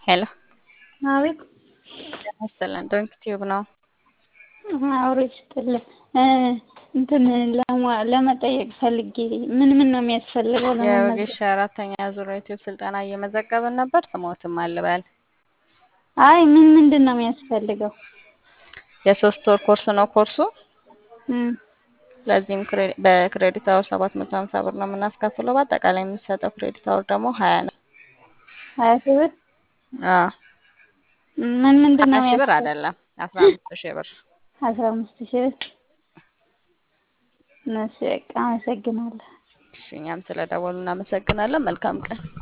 ሄሎ አቤት መሰለን ዶንክ ቲዩብ ነው። አውሬ ስትል እንትን ለማ- ለመጠየቅ ፈልጌ ምን ምን ነው የሚያስፈልገው ለመመዝገብ? የወጌሻ አራተኛ ዙር ዩቲዩብ ስልጠና እየመዘገብን ነበር። ስሞትም አልበል አይ ምን ምንድን ነው የሚያስፈልገው? የሶስት ወር ኮርስ ነው ኮርሱ። እም፣ ለዚህም ክሬ- በክሬዲት አወር ሰባት መቶ ሀምሳ ብር ነው የምናስከፍለው። በአጠቃላይ የሚሰጠው ክሬዲት አወር ደግሞ ሀያ ነው። ሀያ ሺህ ብር አዎ ምን ምንድን ነው ሀያ ሺህ ብር የሚያስፈልገው? አይደለም አስራ አምስት ሺህ ብር። አስራ አምስት ሺህ ብር። እሺ በቃ አመሰግናለሁ። እሺ እኛም ስለደወሉ እናመሰግናለን። መልካም ቀን